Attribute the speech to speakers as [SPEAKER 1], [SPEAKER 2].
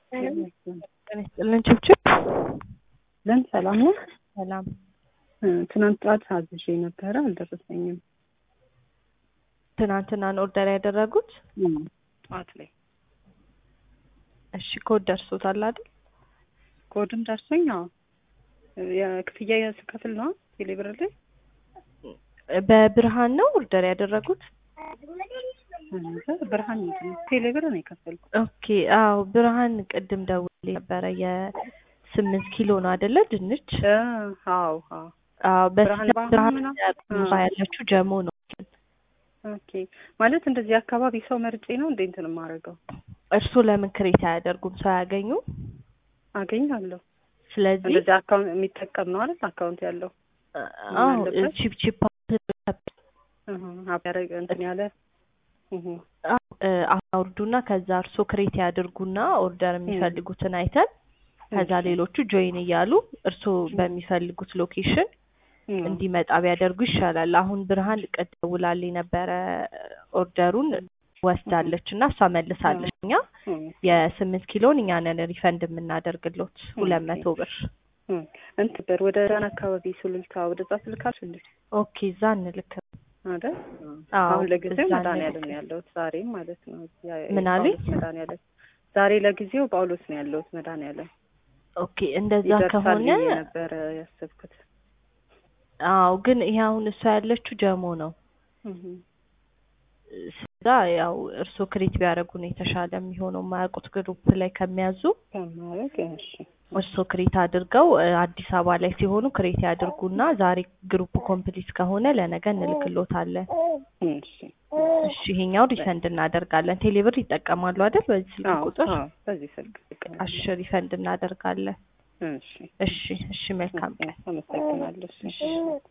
[SPEAKER 1] ጤና ይስጥልን ችብችብ
[SPEAKER 2] ለን ሰላም ነው።
[SPEAKER 1] ሰላም
[SPEAKER 2] ትናንት ጠዋት አዝዤ ነበረ አልደረሰኝም።
[SPEAKER 1] ትናንትናን ኦርደር ያደረጉት
[SPEAKER 2] ጠዋት ላይ
[SPEAKER 1] እሺ ኮድ ደርሶታል አይደል?
[SPEAKER 2] ኮድም ደርሶኝ አዎ የክፍያ ስከፍል ነው ቴሌብር ላይ
[SPEAKER 1] በብርሃን ነው ኦርደር ያደረጉት?
[SPEAKER 2] ብርሃን ምንድን ነው ቴሌብር ነው የከፈልኩት።
[SPEAKER 1] ኦኬ አዎ ብርሃን ቅድም ደውዬ ነበረ የስምንት ኪሎ ነው አይደለ ድንች?
[SPEAKER 2] አዎ አዎ
[SPEAKER 1] አዎ
[SPEAKER 2] ብርሃን
[SPEAKER 1] በስተ
[SPEAKER 2] ባንክ
[SPEAKER 1] ብርሃን
[SPEAKER 2] ምናምን?
[SPEAKER 1] ያለችው ጀሞ ነው።
[SPEAKER 2] ኦኬ ማለት እንደዚህ አካባቢ ሰው መርጬ ነው እንዴ እንትን የማደርገው?
[SPEAKER 1] እርስዎ ለምን ክሬት አያደርጉም? ሰው ያገኙ።
[SPEAKER 2] አገኛለሁ።
[SPEAKER 1] ስለዚህ
[SPEAKER 2] እንደዚህ አካውንት የሚጠቀም ነው አይደል? አካውንት ያለው
[SPEAKER 1] አዎ
[SPEAKER 2] ያለበት?
[SPEAKER 1] ቺፕ ቺፕ
[SPEAKER 2] እህ አብያረግ እንትን ያለ እህ
[SPEAKER 1] አውርዱና ከዛ እርስዎ ክሬት ያድርጉና ኦርደር የሚፈልጉትን አይተን ከዛ
[SPEAKER 2] እሺ።
[SPEAKER 1] ሌሎቹ ጆይን እያሉ እርስዎ በሚፈልጉት ሎኬሽን
[SPEAKER 2] እህ
[SPEAKER 1] እንዲመጣ ቢያደርጉ ይሻላል። አሁን ብርሃን ቀጥ ደውላልኝ ነበረ ኦርደሩን ወስዳለች እና እሷ መልሳለች። እኛ
[SPEAKER 2] እህ
[SPEAKER 1] የስምንት ኪሎን እኛ ነን ሪፈንድ የምናደርግሎት ሁለት መቶ ብር።
[SPEAKER 2] እህ እንትን በር ወደ ዳን አካባቢ ሱሉልታ ወደዛ ስልካሽ እንዴ
[SPEAKER 1] ኦኬ እዛ እንልክ።
[SPEAKER 2] አይደል?
[SPEAKER 1] አዎ
[SPEAKER 2] አሁን ለጊዜው
[SPEAKER 1] እዛ
[SPEAKER 2] መድኃኒዓለም
[SPEAKER 1] እንልክ።
[SPEAKER 2] ነው ያለሁት ዛሬም ማለት ነው። ያ-
[SPEAKER 1] ምን አሉኝ?
[SPEAKER 2] ጳውሎስ መድኃኒዓለም ዛሬ ለጊዜው ጳውሎስ ነው ያለሁት መድኃኒዓለም
[SPEAKER 1] ኦኬ እንደዛ
[SPEAKER 2] ይደርሳል
[SPEAKER 1] ከሆነ
[SPEAKER 2] ብዬ ነበረ ያሰብኩት።
[SPEAKER 1] አዎ ግን ይሄ አሁን እሷ ያለችው ጀሞ ነው።
[SPEAKER 2] እህ
[SPEAKER 1] ስጋ ያው እርስዎ ክሬት ቢያደርጉ ነው የተሻለ የሚሆነው የማያውቁት ግሩፕ ላይ ከሚያዙ
[SPEAKER 2] ከማረግ እሺ
[SPEAKER 1] እርስዎ ክሬት አድርገው እ፣ አዲስ አበባ ላይ ሲሆኑ ክሬት ያድርጉና ዛሬ ግሩፕ ኮምፕሊት ከሆነ ለነገ እንልክሎታለን።
[SPEAKER 2] እሺ
[SPEAKER 1] እሺ ይሄኛው ሪፈንድ እናደርጋለን። ቴሌብር ይጠቀማሉ አይደል? በዚህ ስልክ
[SPEAKER 2] አዎ
[SPEAKER 1] ቁጥር
[SPEAKER 2] አዎ በዚህ ስልክ
[SPEAKER 1] አሽ ሪፈንድ እናደርጋለን።
[SPEAKER 2] እሺ
[SPEAKER 1] እሺ እሺ መልካም ቀን።
[SPEAKER 2] አመሰግናለሁ። እሺ